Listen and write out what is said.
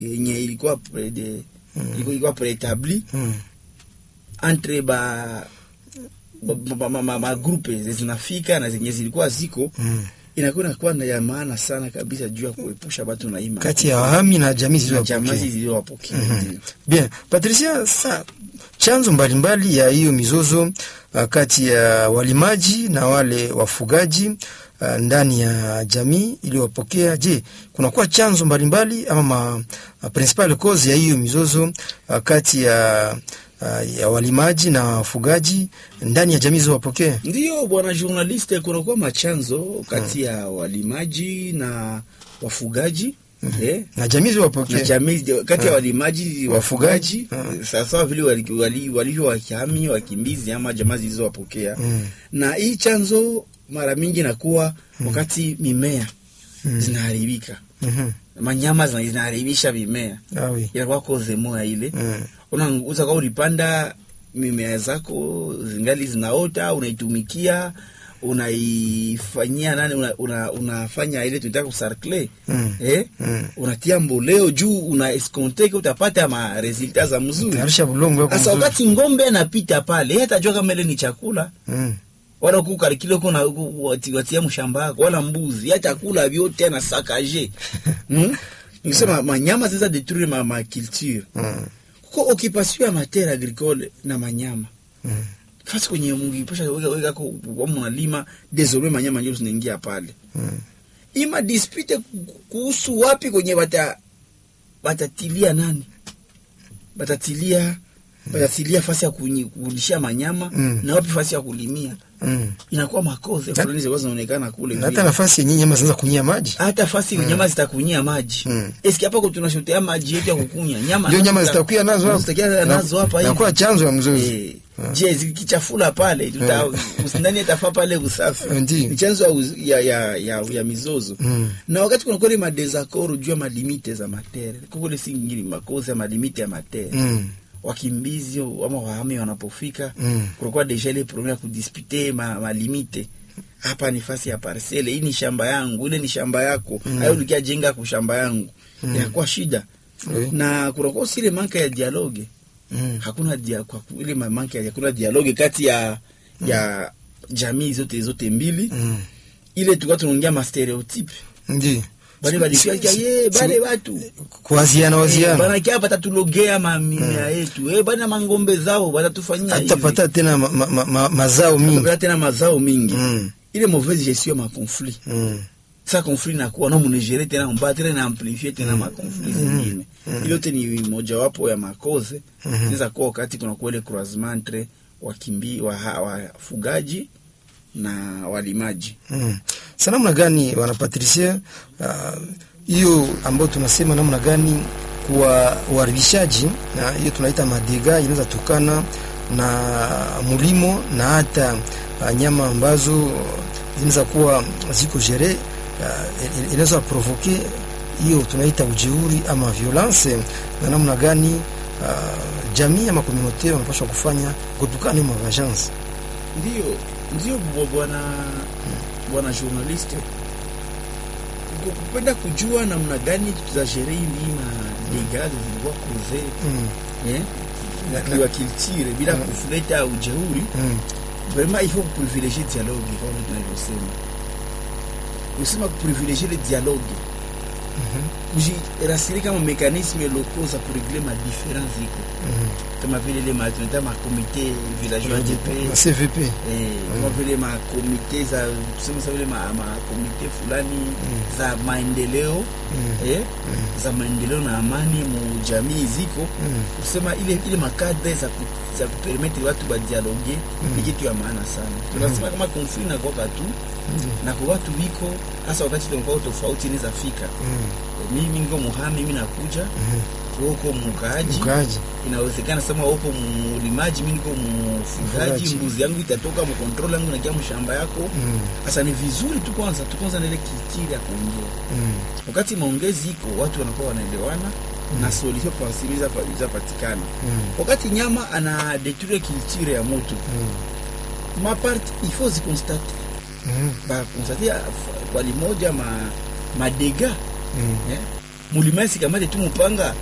yenye ilikuwa prede ilikuwa, ilikuwa preetabli Mm. entre ba ba- ba- ma- ma- magrupe zinafika na zenye zilikuwa ziko Mm. inakuwa inakuwa na ya maana sana kabisa juu ya kuepusha watu na ima kati ya wahami na jamii na jamaa zilizowapokea. zilizowapokea ndio. Bien, Patricia, sa chanzo mbalimbali ya hiyo mizozo uh, kati ya walimaji na wale wafugaji uh, ndani ya jamii iliyowapokea. Je, kunakuwa chanzo mbalimbali ama ma, uh, principal cause ya hiyo mizozo uh, kati ya uh, ya walimaji na wafugaji ndani ya jamii zilizowapokea? Ndiyo bwana journaliste, kunakuwa machanzo kati ya walimaji na wafugaji eh, Na jamii na zilizowapokea. jamii kati ya walimaji wafugaji, Wafugaji. sawasawa vile walivyo wali, walivyo wakihami wakimbizi ama jamaa zilizowapokea Mm. na hii chanzo mara mingi nakuwa wakati mimea zinaharibika, Mhm. manyama zina- zinaharibisha mimea, Ah, oui. inakuwa koze moya ile Mm. unauza kwa ulipanda mimea zako zingali zinaota, unaitumikia unaifanyia nani, una, una, unafanya ile tunataka kusarkle Mm. eh? Mm. unatia mboleo juu una esconteke utapata ma resulta za mzuri. Tayarisha bulongo yako Sasa mzuri. wakati ngombe anapita pale, yeye atajua kama ile ni chakula Mm. wala kukarikile uko na uko wati- watia mshamba yako wala mbuzi hata kula vyote na sakaje hmm? Nikisema manyama zinaweza detruire ma, ma culture Mm. kuko occupation ya matiere agricole na manyama Mm. fasi kwenye mngiposha weka weka ko kwa mnalima désormais manyama ndio zinaingia pale Mm. ima dispute ku- kuhusu wapi kwenye bata batatilia nani batatilia batatilia fasi ya kunyi- kulishia manyama Mm. na wapi fasi ya kulimia Mm. inakuwa makoze fulani zilikuwa zinaonekana kule Na hata vile. nafasi yenyewe nyama zinaanza kunyia maji. hata fasi mm. nyama zitakunyia maji Mm. eski hapa kwa tunashotea maji yetu ya kukunya nyama Ndio nyama zita- zitakuwa nazo hapo. zitakuwa nazo hapa hivi Inakuwa chanzo ya mzozo. Eh, je zikichafula pale tuta usindani atafaa pale usafi Ndiyo. ni chanzo ya, uz- ya, ya, ya, ya mizozo Mm. na wakati kuna kweli madesakoro juu ya malimite za matere kukule si ngini makozi ya malimite ya matere Mm. wakimbizi ama wahami wanapofika Mm. kunakuwa deja ile problem ya kudispute ma, malimite hapa ni fasi ya parcele hii ni shamba yangu ile ni shamba yako mm. ayo ulikia jenga ku shamba yangu Mm. inakuwa shida Oui. na kunakuwa si ile manka ya dialogue Mm. hakuna dia, kwa ku- ile manka ya hakuna dialogue kati ya ya jamii zote zote mbili Mm. ile tulikuwa tunaongea ma stereotype Ndiyo. bale balikuwa ye bale watu Kuwaziana waziana. banakia batatulogea mamimea yetu eh, bana mangombe zao batatufanyia hivi Hatapata tena ma, ma, ma, ma, mazao mingi. Tutapata tena mazao mingi Mm. ile mauvaise gestion ya makonflit Mm. sa conflit nakuwa no munegere tena mbatre na amplifie tena makonflit zingine ile yote ni mojawapo ya makoze Mhm. inaweza kuwa wakati kuna kuele croisement entre wakimbi waha- wafugaji na walimaji Mm. Sa namna gani wana Patricia ah, hiyo ambayo tunasema namna gani kwa uharibishaji na hiyo tunaita madega inaweza tokana na mulimo na hata ah, nyama ambazo zinaweza kuwa ziko jere uh, inaweza provoke hiyo tunaita ujeuri ama violence, na namna gani uh, jamii ama komunote wanapaswa kufanya kutokana na vengeance. ndio ndio bwa- bwana bwana journaliste Ku- kupenda kujua namna gani tutazashere hii madegaz zilikuwa kuze Mm. eh, na culture bila kuleta ujeuri Mm. vraiment il faut privilégier dialogue kama tunavyosema kusema kuprivilégier le dialogue kujirasiri kama mekanisme locaux za kuregle madifference iko Mm. kama vile ile ma- tunaita makomite villageois de paix Na CVP eh, kama vile makomite za tuseme sa vile ma- makomite fulani za maendeleo Mm. eh, za maendeleo na amani mu jamii ziko Mm. kusema ile ile makadre za ku, za kupermettre watu badialoge ni kitu ya maana sana. Tunasema kama konflit na kwa tu na kwa watu wiko hasa wakati tunakuwa tofauti inaweza fika. Mm. Mimi niko muhami, mimi nakuja huko mkaaji, Mkaaji. inawezekana sema huko mulimaji, mimi niko mfugaji, Mfugaji. mbuzi yangu itatoka mu control yangu nakia mshamba yako. Mm. Sasa ni vizuri tu kwanza tu kwanza na ile kitiri ya kuongea Mm. wakati maongezi iko watu wanakuwa wanaelewana na solution possible za patikana. Mm. Wakati nyama ana detruire culture ya moto Mm. ma part il faut ziconstate Mm. ba constate kwa limoja ma madega Mm. eh? mulimasi kamate tu mupanga